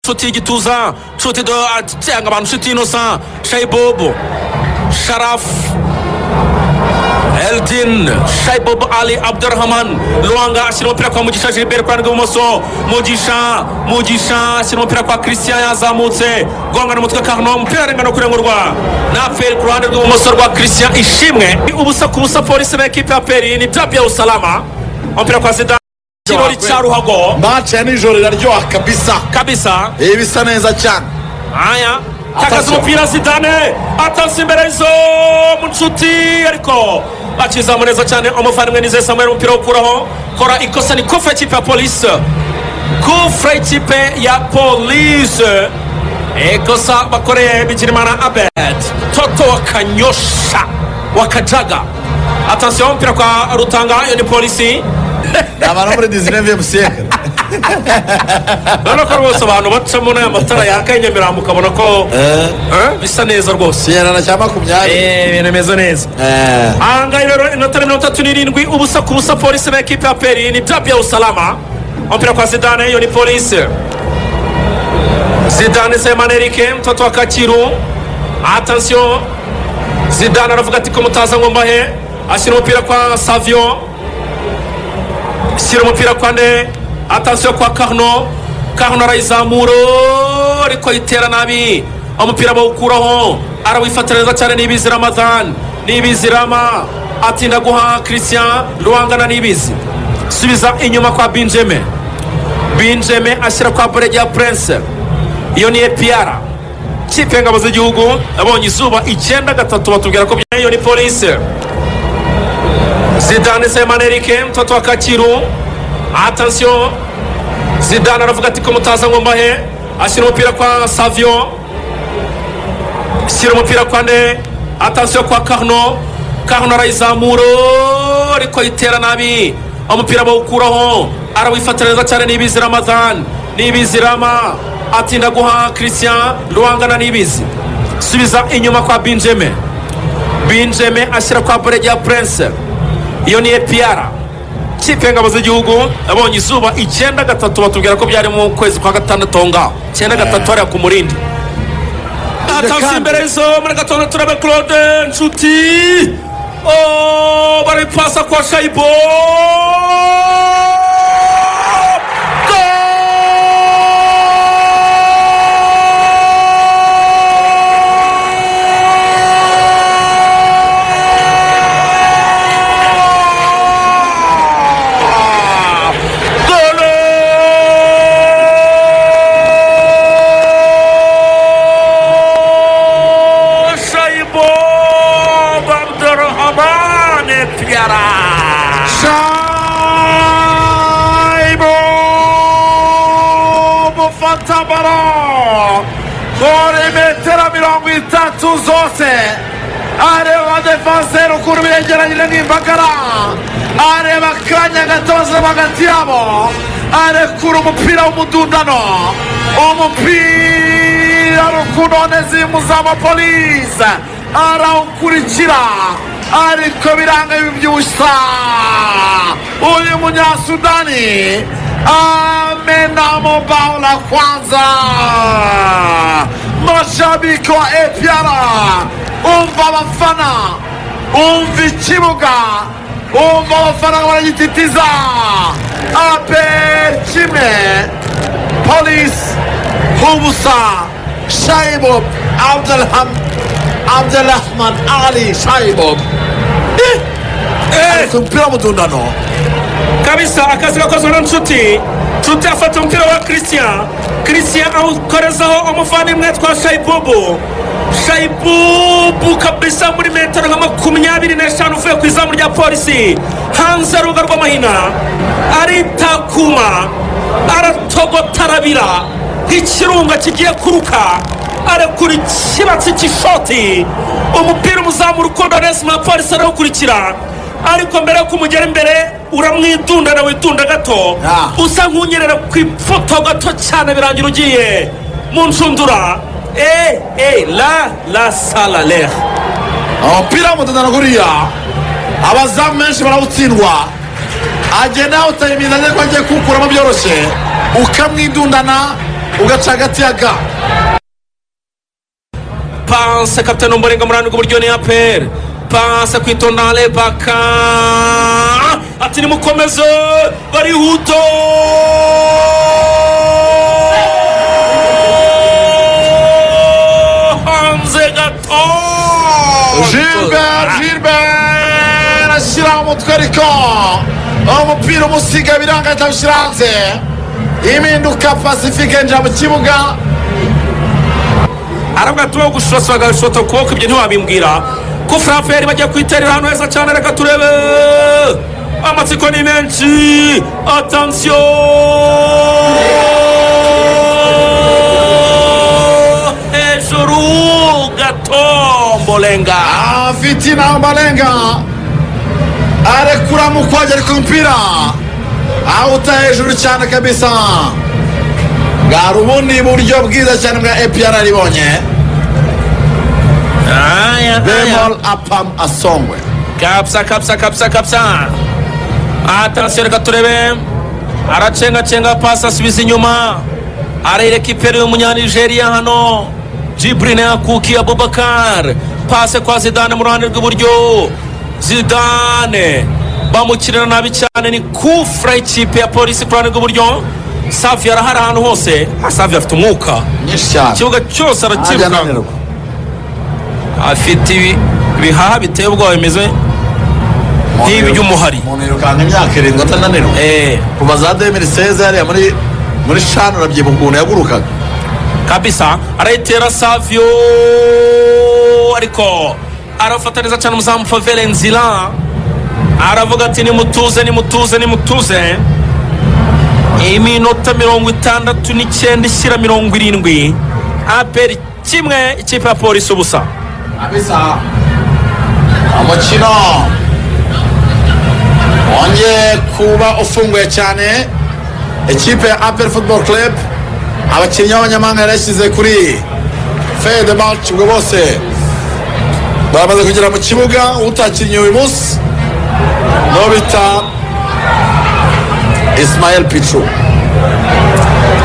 nshuti y'igituza nshuti cyangwa abantu nshuti y'inosa shayibobu sharafu Elgin shayibobu ali abdurahamani ruhanga ashyira umupira kwa mugisha gilbert ku ruhande rw'ibumoso mugisha mugisha ashyira umupira kwa christian yazamutse gongana umutwe kano umupira arengana kurengurwa na peri ku ruhande rw'ibumoso rwa christian ishimwe ubusa ku busa polisi na ekipi ya peri ni bya bya usalama umupira kwa sida kirori cya ruhago mace ya nijoro iraryoha kabisa kabisa iba bisa neza cyane aya takaza Attention. umupira zidane atanze imbere y'izo nshuti ariko akizamu neza cyane umuvandimwe nizeye samuel umupira wo gukuraho kora ikosa ni kufure y'ikipe ya polisi kufure y'ikipe ya polisi ikosa bakoreye bigirimana abed toto kanyosha wakajaga atansiyo umupira kwa rutanga iyo ni polisi abantu muri dizineviyemu siyekare urabona ko rwose abantu bacamo n'aya matara yaka i nyamirambo ukabona ko eh, bisa neza rwose sinyarana cya makumyabiri Eh, ibintu bimeze neza Eh, ahangaha rero inota mirongo itatu n'irindwi ubusa ku busa polisi na ekipi ya peri ni bya bya usalama umupira kwa zidane iyo ni polisi zidane semana erike mtoto wa kakiru atansiyo zidane aravuga ati ko mutaza ngo mbahe ashyira umupira kwa savio ashyira umupira kwa ne atansiyo kwa karno karno arayizamura ariko ayitera nabi umupira bawukuraho arawifatira neza cyane n'ibizi ramadhan n'ibizi rama atinda guha christian ruhangana n'ibizi subiza inyuma kwa benjamin benjamin ashyira kwa burege ya prince iyo ni epiyara kipe y'ingabo z'igihugu abonye izuba icyenda gatatu batubwira ko bya- iyo ni polisi zidane semana erike mtoto wa kakiru atansiyo zidane aravuga ati ko mutaza ngo mbahe ashyira umupira kwa savio ashyira umupira kwa ne atansiyo kwa karno karno arayizamura ariko ayitera nabi umupira bawukuraho arawifatira neza cyane n'ibizi ramadhan n'ibizi rama atinda guha christian ruhangana n'ibizi subiza inyuma kwa benjamin benjamin ashyira kwa burege ya prince iyo ni epiyara kipe y'ingabo z'igihugu yabonye izuba icyenda gatatu batubwira ko byari mu kwezi kwa gatandatu aho ngaho icyenda gatatu hariya ku murindi atanze imbere y'izo muri gatondo turabe claude nshuti Oh, bari pasa kwa shayibo shayibo abdurahmane piara Shaibo mufata baro kuri metero mirongo itatu zose areba defanseri ukuntu biregeranyije n'imbagara areba akanya gato bazaba hagati yabo arekura umupira w'umudundano umupira rukunoneza imuzamu polisi arawukurikira ariko biranga bibyibushya uyu munyasudani amena mobao la kwanza mashabiki wa epiara umva abafana umva ikibuga umva abafana baragititiza aperi kimwe polisi hubusa shayibob abdelham abdelrahman ali shayibob eh ku mupira w'umudundano kabisa akazi gakozwe na nshuti nshuti afata umupira wa christian christian awukorezaho umuvandimwe twa shayibubu shayibubu kabisa muri metero nka makumyabiri n'eshanu uvuye ku izamu rya polisi hanze ruga rw'amahina aritakuma aratogotarabira nk'ikirunga kigiye kuruka arekura ikibatsi cy'ishoti umupira umuzamura ukunda onesimo polisi arawukurikira ariko mbere yuko umugera imbere uramwidunda na witunda gato Ah. usa nk'unyerera ku ifoto gato cyane birangira ugiye mu nshundura eee eee la la sala lera umupira w'umudundano kuriya abazamu menshi barawutsindwa agenda yawutayimiza ariko agiye kuwukuramo byoroshye ukamwidundana ugaca hagati ya ga panse kapitani w'umurenga muranirwa uburyo ni aperi panse kwitonda rebaka ati nimukomeze barihuto hanze gato gilbert gilbert ashyira umutwe ariko umupira umusiga biranga ahita abishyira hanze impinduka pacifique yinjira mu kibuga aravuga ati wowe gushotsa bagashota ukuboko ibyo ntiwabimbwira ko furape yari bagiye kwiterera ahantu heza cyane reka turebe amatsiko ni menshi atansiyo hejuru gatombolenga afite inama arenga arekura mu kongera ku mupira awuta hejuru cyane kabisa bwari ubundi buryo bwiza cyane bwa epr aribonye bemol apam asongwe kapsa kapsa kapsa kapsa atansiyo reka turebe aracengacenga pasi asubiza inyuma arereka ipera y'umunyanigeriya hano jiburine yakuki abubakar pase kwa zidane mu ruhande rw'iburyo zidane bamukirira nabi cyane ni kufura y'ikipe ya polisi ku ruhande rw'iburyo safi arahari ahantu hose Ah, safi afite umwuka nyinshi cyane ikibuga cyose ajya arakibuka ananirwa afite ibi- ibihaha biteye ubwoba bimeze nk'iby'umuhari umuntu yirukanka imyaka irindwi atananirwa Eh, kuva za demiri seze hariya muri muri shanu urabyibuka ukuntu yagurukaga kabisa arayitera savio ariko arafata neza cyane umuzamu favere nzira aravuga ati nimutuze nimutuze nimutuze iminota mirongo itandatu n'icyenda ishyira mirongo irindwi aperi kimwe ikipe ya polisi ubusa kabisa umukino wongeye kuba ufunguye cyane ikipe ya apel football club abakinnyi b'abanyamahanga yari yashyize kuri fede march ubwo bose baramaze kugera mu kibuga utakinnye uyu munsi n'uwo bita ismael picu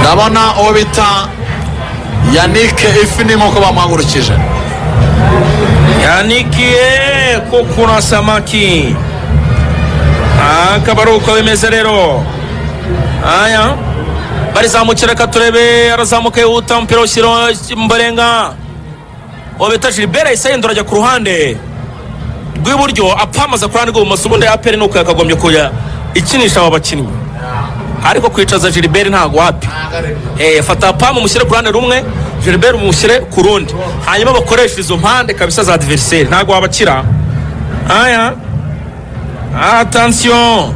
ndabona uwo bita yanike ifi ni nk'uko bamuhagurukije yanikiye ko kuna samaki akaba ari uko bimeze rero aya barizamukira reka turebe arazamuka yihuta umupira ushyira mbarenga uwo bita gilbert yahise yendura ajya ku ruhande rw'iburyo apamaza ku ruhande rw'ibumoso ubundi aperi ni uko yakagombye kujya ikinisha aba bakinnyi ariko kwicaza gilbert ntabwo wapi Eh, fata pamu mushyire ku ruhande rumwe gilbert mushyire ku rundi hanyuma bakoreshe izo mpande kabisa za diveriseri ntabwo wabakira aya atansiyo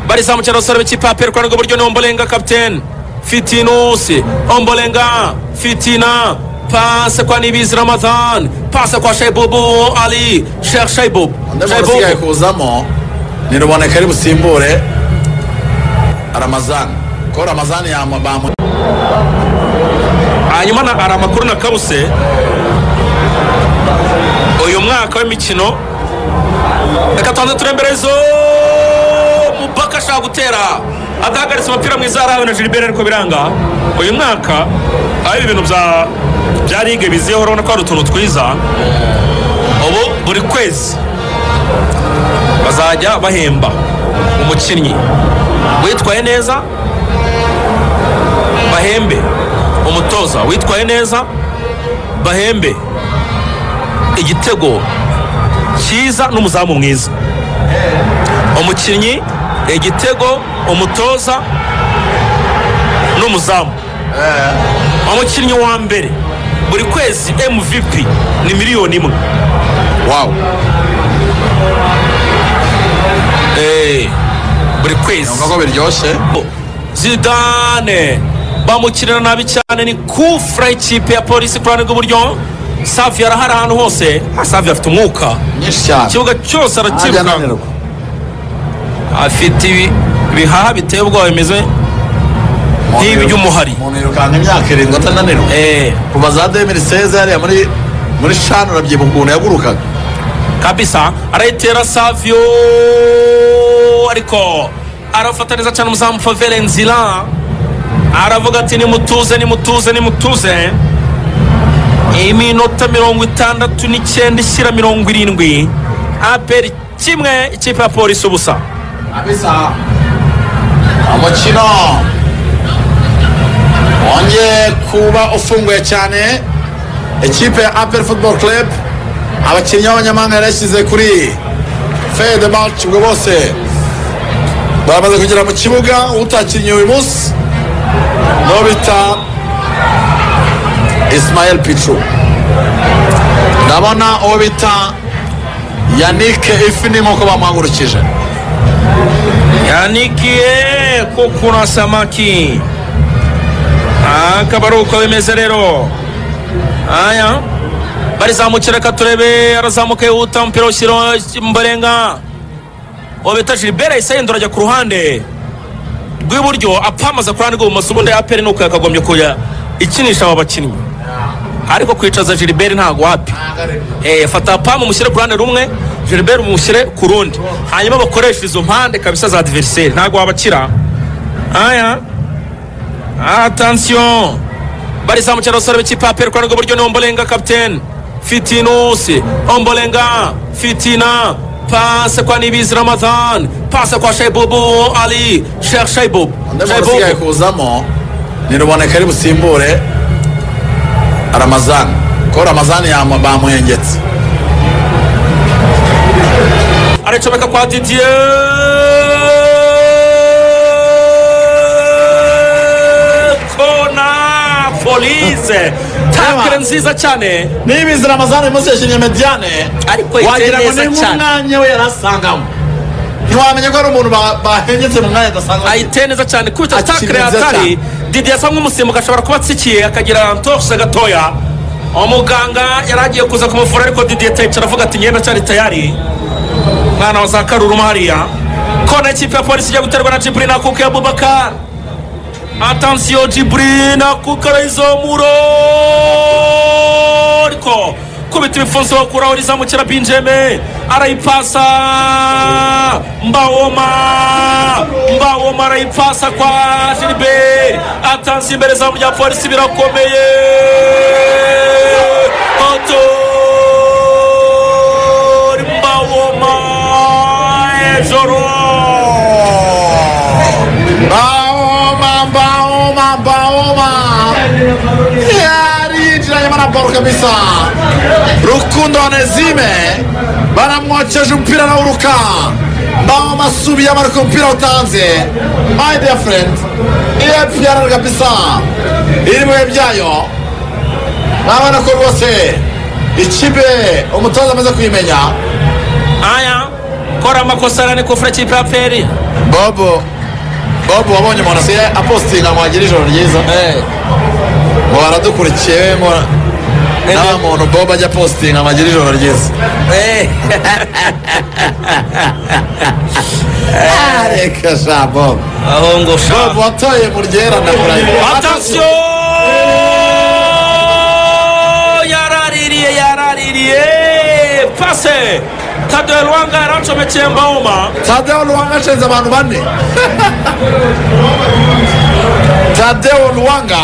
barizamukira abasore b'ikipe ya perikwana rw'iburyo ni ombolenga kapitene fitinusi ombolenga fitina pase kwa nibizi ramadhan pase kwa shaibubu ali sheikh shaibubu undi muntu usigaye kuzamo ni ruboneka ari busimbure ramazani ko ramazani yamabamu hanyuma na- hari amakuru na kabuse uyu mwaka w'imikino reka tubanze turemberezo mubaka ashaka gutera adahagaritse umupira mwiza harawe na gilbert ariko biranga uyu mwaka aho ibi bintu bya bya ligue biziyeho urabona ko hari utuntu twiza ubu buri kwezi bazajya bahemba umukinnyi witwaye neza bahembe umutoza witwaye neza bahembe igitego cyiza n'umuzamu mwiza umukinnyi igitego umutoza n'umuzamu umukinnyi wa mbere buri kwezi mvp ni miliyoni imwe wawu Eh, buri kwezi numva ko biryoshye zidane bamukirira nabi cyane ni kufura y'ikipe ya polisi ku ruhande rw'iburyo savi arahari ahantu hose Ah, savi afite umwuka nyinshi cyane ikibuga cyose ajya arakibuka ananirwa afite ibi- ibihaha biteye ubwoba bimeze nk'iby'umuhari umuntu yirukanka imyaka irindwi atananirwa Eh, kuva za demiri seze hariya muri muri shanu urabyibuka ukuntu yagurukaga kabisa arayitera savio ariko arafata neza cyane umuzamu favere nzira aravuga ati nimutuze nimutuze nimutuze iminota mirongo itandatu n'icyenda ishyira mirongo irindwi aperi kimwe ikipe ya polisi ubusa kabisa umukino wongeye kuba ufunguye cyane ikipe ya aperi futuboro club abakinnyi b'abanyamahanga yari yashyize kuri feye de marce ubwo bose baramaze kugera mu kibuga utakinnye uyu munsi n'uwo bita isimayeli picu ndabona uwo bita yanike ifi ni nk'uko bamuhagurukije yanikiye ko kuna samaki akaba ari uko bimeze rero aya barizamukira reka turebe arazamuka yihuta umupira ushyira mbarenga uwo bita gilbert yahise yindura ajya ku ruhande rw'iburyo apamaza ku ruhande rw'ibumoso ubundi aperi ni uko yakagombye kujya ikinisha aba bakinnyi ariko kwicaza gilbert ntabwo wapi Eh, fata pamu mushyire ku ruhande rumwe gilbert umushyire ku rundi hanyuma bakoresha izo mpande kabisa za diveriseri ntabwo wabakira aya atansiyo barizamukira abasore b'ikipe ya peri ku ruhande rw'iburyo ni ombolenga kapitene fitinusi ombolenga fitina pase kwa nibizi ramadhan pase kwa shaibubu ali sheikh shaibubu undi muntu Shaibubu. usigaye kuzamo ni ruboneka ari busimbure ramazani ko ramazani yama- bamuhengetse aracomeka kwa didiye kona polise takire nziza cyane nibizi ramazani uyu munsi yashinye mediyane Ariko yiteye wagira ngo neza ni cyane. nk'umwanya we yari asangamo ntiwamenya ko ari umuntu ba- bahengetse mu mwanya adasangamo ayiteye neza cyane kubita Akiri takire nziza hatari cyane. didiye asa nk'umusimbuka ashobora kuba atsikiye akagira antorose gatoya umuganga yari agiye kuza kumuvura ariko didiye tecara avuga ati ngenda cyari tayari mwana wa za karuruma hariya kona ikipe ya polisi ijya guterwa na jiburi na kuka ya bubakar atansiyo jiburi na kuka raizomuro ariko kubita ibifunzo bakuraho rizamukira binjeme arayipasa mbawoma mbawoma arayipasa kwa gilbert atansiyo imbere izamu rya polisi birakomeye oto mbawoma ejoro baoma baoma baoma yari yinjiranye na boro kabisa rukundo onezime baramwokeje umupira nawuruka baoma asubiyemo ariko umupira utanze my dear friend epr kabisa iri mu bihe byayo murabona ko rwose ikipe umutoza amaze kuyimenya aya kora amakosa arane kufura kipe ya peri bobo bobo wabonye umuntu asigaye apostinga ngo agire ijoro ryiza ngo baradukurikiye we ngo nta muntu bobo ajya apostinga ngo agire ijoro ryiza Ah, reka sha bobo aho ngo bobo watoye mu ryera ndakurahiye atansiyo yaraririye yaraririye pase tadoye rwanga yaracomekeye mbawoma tadeo luwanga ashinze abantu bane tadeo luwanga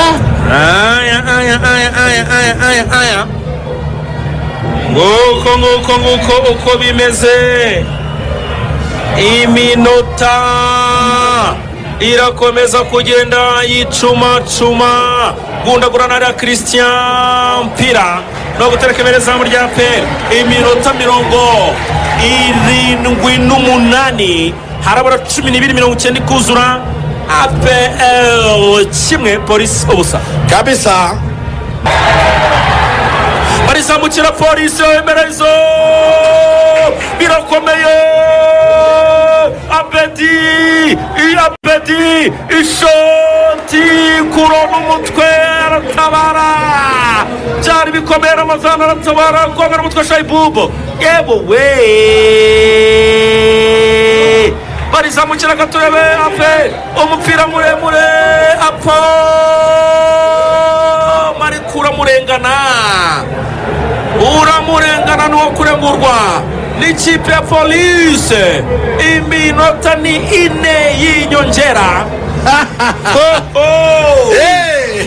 eh aya aya aya aya aya aya aya nguko nguko nguko uko bimeze iminota irakomeza kugenda yicumacuma gundagurana na christian mpira no gutereka imbere izamu rya peri iminota mirongo irindwi n'umunani harabura cumi n'ibiri mirongo icyenda ikuzura apl kimwe polisi ubusa kabisa barizamukira polisi bemerezo birakomeye abedi abedi ishoti kurona umutwe aratabara byari bikomeye ramazana aratabara gomera umutwe shayibubu yewe we barizamukira gaturebe ape umupira muremure apo marikura murengana uramurengana n'uwo kurengurwa n'ikipe ya polise iminota ni ine y'inyongera Oh, oh. Hey!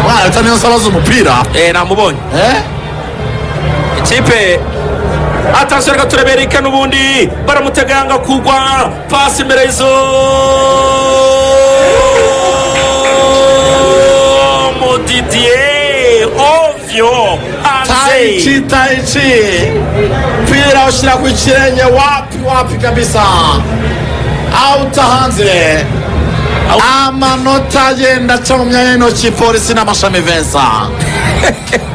Mwana leta niyo nsaba z'umupira Eh, namubonye Eh? ikipe atasiyo reka turebere ika n'ubundi baramuteganga kugwa pasi imbere y'izo mudidiye ovyo hanze taichi taichi mpira ushyira ku kirenge wapi wapi kabisa auta hanze amanota agenda aca mu myanya y'intoki polisi n'amashami vensa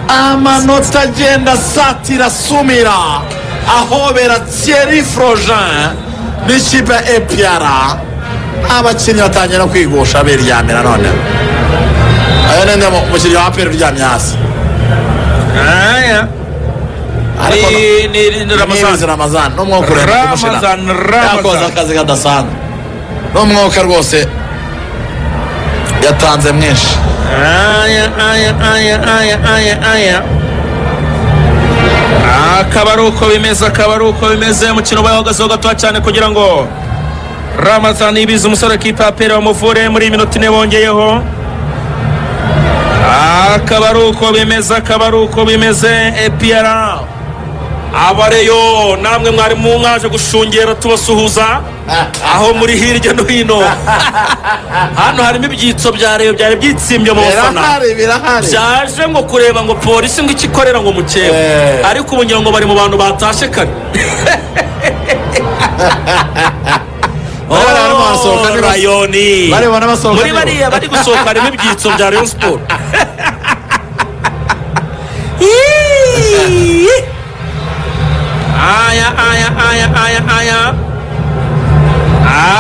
amanota agenda asatira sumira ahobera thierry frogen n'ikipe ya epiara abakinnyi batangira kwigusha biryamira none ayo nende mu- umukinnyi wa aperi uryamye hasi Aya. ariko no- Ni- ni- ni- ni Ramazan. ramazani Ramazan. N'umwuka ureba Ramazan, Ramazan. yakoze akazi kadasanzwe n'umwuka rwose yatanze mwinshi aya aya aya aya aya aya akaba ari uko bimeze akaba ari uko bimeze umukino ubaye uhagazeho gatoya cyane kugira ngo ramazan ibize umusore w'ikipe ya pere bamuvure muri iyi minota ine bongeyeho akaba ari uko bimeze akaba ari uko bimeze epiyara abareyo namwe mwari mu mwaje gushungera tubasuhuza aho muri hirya no hino hano harimo ibyitso bya reyo byari byitsimbye mu bafana birahari birahari byaje ngo kureba ngo polisi ngo iki ikorera ngo mukeba Eh. ariko ubu ngira ngo bari mu bantu batashe kare Bari barimo barasohoka, Oh, niba- rayoni bari barimo basohoka, muri niba- bariya bari gusohoka harimo ibyitso bya rayon siporo aya aya aya aya aya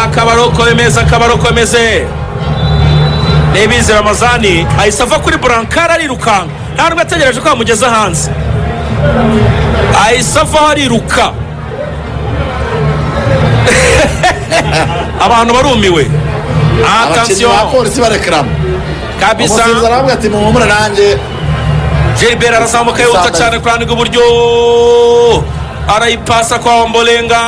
akaba ari uko bimeze akaba ari uko bimeze nibizi ramazani ahise ava kuri burankari arirukanka nta nubwo yategereje ko yamugeza hanze ahise avaho ariruka abantu barumiwe abakinnyi atansiyo ba polisi barekeramo kabisa umusifuzi aravuga ati muhumure nanjye Gilbert arazamuka yihuta Samba. cyane kurandika uburyo arayipasa kwa Ombolenga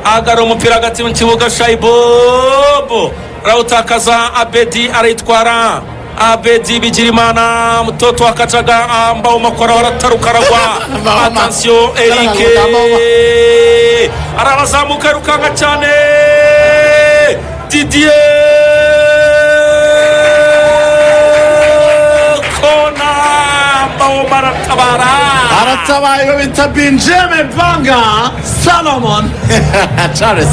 agara umupira hagati mu kibuga Shaibobo arawutakaza Abedi arayitwara Abedi Bigirimana mutoto wa Kacaga ambao makora arataruka aragwa Mbaho ma- atansiyo Eric Mbaho ma- arazamuka yirukanka cyane Didier kona mbao baratabara aratabaye iyo bita binjeme banga salomon charles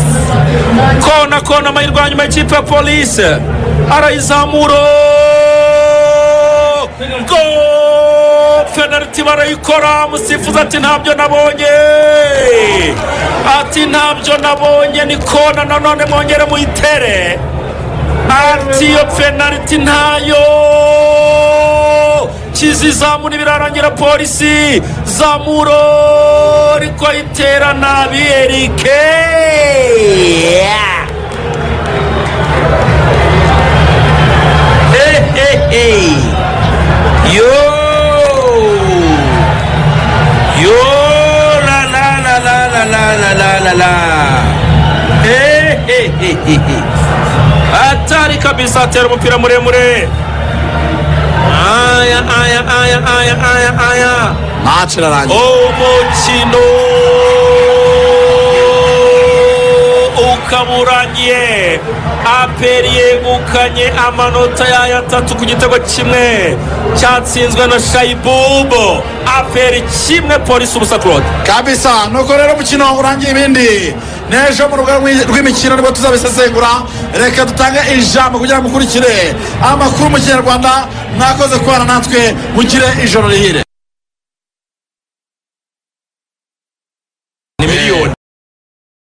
kona kona amahirwe ya nyuma y'ikipe ya polisi arayizamura go penaliti barayikora musifuzi ati ntabyo nabonye ati ntabyo nabonye ni kona nanone mwongere muyitere ati iyo penaliti ntayo kizi zamura birarangira polisi zamuro ariko ayitera nabi erike Hehehe. yo yo la la la la la la la la la hehehehe atari kabisa atera umupira muremure aya aya aya aya aya aya match irarangiye umukino ukaba urangiye aperi yegukanye amanota yayo atatu ku gitego kimwe cyatsinzwe na shayibubo aperi kimwe polisi ubusa claude kabisa nuko rero umukino urangiye ibindi n'ejo mu rugo rw'i- rw'imikino nibwo tuzabisesengura reka dutange ijambo kugira ngo mukurikire amakuru mu kinyarwanda mwakoze kubana natwe mugire ijoro rihire